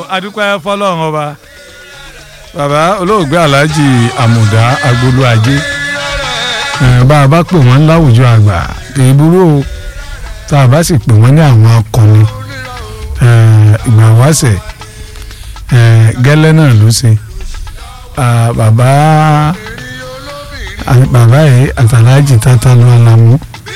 adúpẹ́ fọlọ́run ọba bàbá olóògbé alhaji àmùdá agbolú ajé ẹ̀, bá a bá pè wọ́n láwùjọ àgbà kì í burú o tá a bá sì pè wọ́n ní àwọn akọni ẹ̀, ìgbà wáṣẹ̀ ẹ̀, gẹ́lẹ́ náà ló ṣe Ah, bàbá ah, bàbá yìí àtàlájì tata ló alamu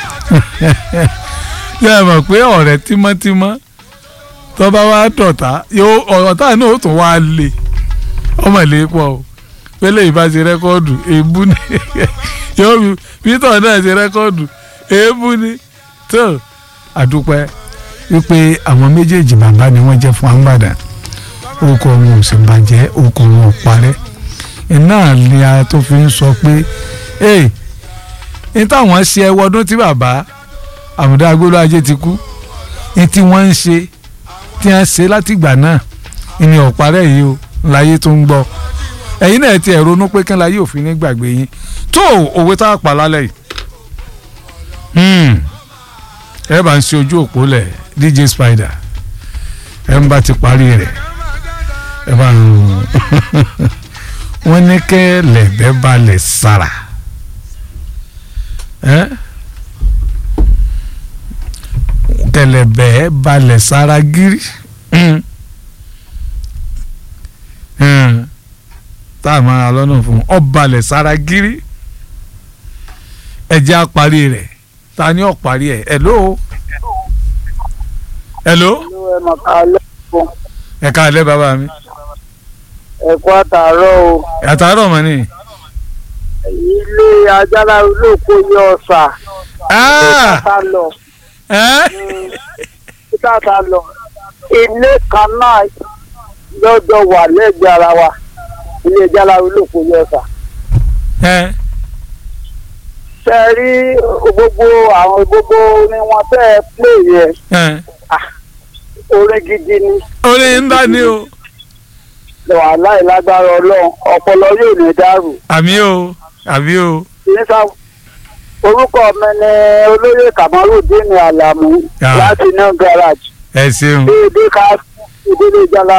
yẹ ẹ mọ̀ pé ọ̀rẹ́ tímọ́tímọ́ tó bá wá dọ̀tá yóò ọ̀tá náà ó tún wá lé ọmọ ilé pọ̀ o pélé ìbá ṣe rẹ́kọ́ọ̀dù èébú ni yóò fi peter náà ṣe rẹ́kọ́ọ̀dù èébú ni tó àdúpẹ́ wípé àwọn méjèèjì bàbá ni wọ́n jẹ́ fún àǹbàdà orúkọ wọn ò sì bàjẹ́ orúkọ wọn ò parẹ́ iná ni a tó fi ń sọ pé ee ní táwọn ṣe ẹwọ ọdún tí bàbá àmúdá agbóló ajé ti kú ní tí wọ́n ń ṣe tí wọ́n ṣe látìgbà náà ìní ọ̀parẹ́ yìí o láyé tó ń gbọ́ ẹ̀yin náà ti ẹ̀ ronú pé kí n láyé òfin ní gbàgbé yín tó òwe tá a pa lálẹ́ yìí Hmm. ẹ bá ń ṣe ojú òpó lẹ̀ DJ Spider ẹ ń bá ti parí rẹ̀ ẹ bá ń wọ́n ní kẹ́ lẹ̀bẹ́ balẹ̀ sára ẹ́ kẹlẹ̀bẹ́ balẹ̀ sára gírí Hmm. Hmm. tá a máa lọ́nà fún ọ balẹ̀ sára gírí ẹ̀jẹ̀ á parí rẹ̀ ta ni ọ̀ parí ẹ̀ hello hello ẹ mọ̀ ká lẹ́kọ̀ọ́ ẹ káalẹ́ bàbá mi ẹ̀kọ́ àtàárọ̀ o àtàárọ̀ mọ́ ni. ilé ajára olóko yọ ọ̀sà Ah! tá lọ ẹ́ tá tá lọ ilé kan náà lọ́jọ́ wà lẹ́gbẹ̀ẹ́ ara wa ilé ajára olóko yọ ọ̀sà ẹ́ ṣe rí gbogbo àwọn gbogbo orin wọn tẹ́ ẹ pè yẹ ẹ́ orin gidi ni orin ńlá ni o wàhálà ìlágbára ọlọ́run ọpọlọ yóò ní dàrú àmì o àmì o nípa orúkọ mi ni olóyè kamarudin alamu Ah. láti new garage ẹ ṣeun déédéé ká ìdílé jala